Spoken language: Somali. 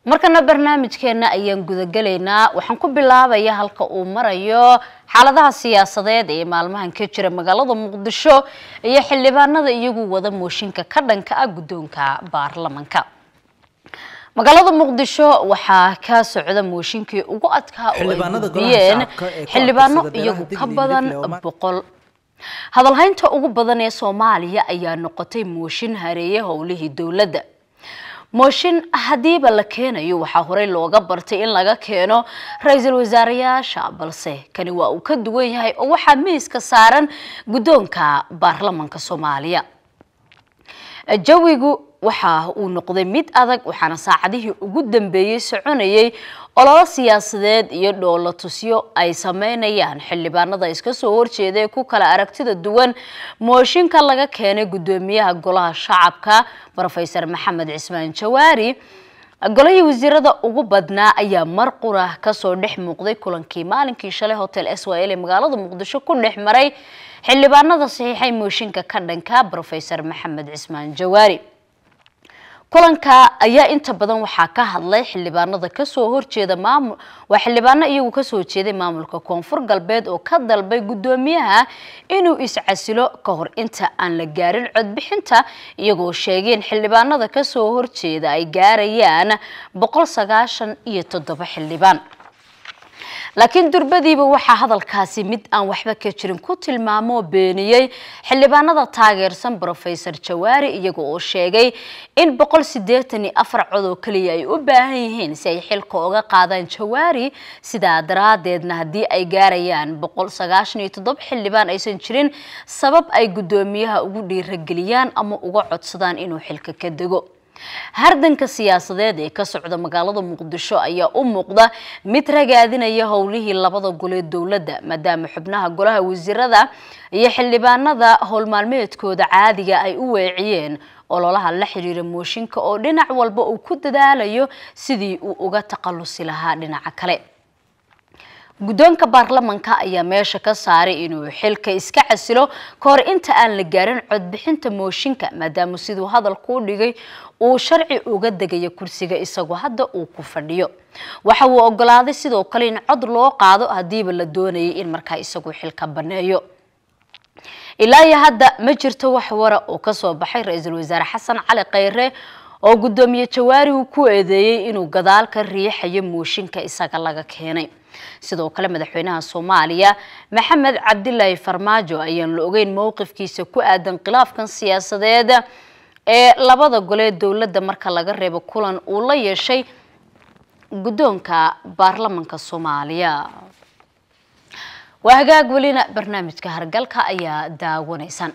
markana barnaamijkeena ayaan gudagelaynaa waxaan ku bilaabaya halka uu marayo xaaladaha siyaasadeed ee maalmahan ka jira magaalada muqdisho iyo xildhibaanada iyagu wada mooshinka ka dhanka ah guddoonka baarlamanka magaalada muqdisho waxaa ka socda mooshinkii ugu adkaa oo ay gudbiyeen xildhibaano iyagu ka badan boqol hadalhaynta ugu badan ee soomaaliya ayaa noqotay mooshin hareeye howlihii dowladda mooshin haddiiba la keenayo waxaa horey looga bartay in laga keeno ra-iisul wasaareyaasha balse kani waa uu ka duwan yahay oo waxaa miiska saaran guddoonka baarlamanka soomaaliya jawigu waxa uu noqday mid adag waxaana saacadihii ugu dambeeyey soconayay ololo siyaasadeed iyo dhoolo tusyo ay sameynayaan xildhibaanada iska soo horjeeda ee ku kala aragtida duwan mooshinka laga keenay guddoomiyaha golaha shacabka rofeor maxamed cismaan jawaari golihii wasiirada ugu badnaa ayaa mar qura kasoo dhex muuqday kulankii maalinkii shalay hotel s y l ee magaalada muqdisho ku dhex maray xildhibaanada saxiixay mooshinka ka dhanka rofeor maxamed cismaan jawaari kulanka ayaa inta badan waxaa ka hadlay xildhibaanada kasoo horjeeda maamul waa xildhibaano iyagu kasoo jeeday maamulka koonfur galbeed oo ka dalbay guddoomiyaha inuu iscasilo ka hor inta aan la gaarin codbixinta iyagoo sheegeen xildhibaanada kasoo horjeeda ay gaarayaan boqol sagaashan iyo toddoba xildhibaan laakiin durbadiiba waxaa hadalkaasi mid aan waxba ka jirin ku tilmaamoo beeniyey xildhibaanada taageersan rofeor jawaari iyaga oo sheegay in boqol sideetan iyo afar cod oo keliya ay u baahan yihiin si ay xilka uga qaadaan jawaari sidaa daraadeedna haddii ay gaarayaan boqol sagaashan iyo toddoba xildhibaan aysan jirin sabab ay guddoomiyaha ugu dhiirageliyaan ama uga codsadaan inuu xilka ka dego hardanka siyaasadeed ee ka socda magaalada muqdisho ayaa u muuqda mid ragaadinaya howlihii labada gole dowladda maadaama xubnaha golaha wasiirada iyo xildhibaanada howlmaalmeedkooda caadiga ay u weeciyeen ololaha la xiriira mooshinka oo dhinac walba uu ku dadaalayo sidii uu uga taqalusi lahaa dhinaca kale guddoonka baarlamanka ayaa meesha ka saaray inuu xilka iska casilo ka hor inta aan la gaarin codbixinta mooshinka maadaama siduu hadalku u dhigay uu sharci uga degayo kursiga isagoo hadda uu ku fadhiyo waxa uu ogolaaday sidoo kale in cod loo qaado haddiiba la doonayay in markaa isagu xilka baneeyo ilaa iyo hadda ma jirto wax wara oo kasoo baxay ra-iisul wasaare xasan cali khayre oo guddoomiye jawaari uu ku eedeeyey inuu gadaal ka riixayo mooshinka isaga laga keenay sidoo kale madaxweynaha soomaaliya maxamed cabdilaahi farmaajo ayaan la ogeyn mowqifkiisa ku aadan khilaafkan siyaasadeed ee labada gole dowladda marka laga reebo kulan uu la yeeshay guddoonka baarlamanka soomaaliya waa hagaag welina barnaamijka hargalka ayaa daawanaysaan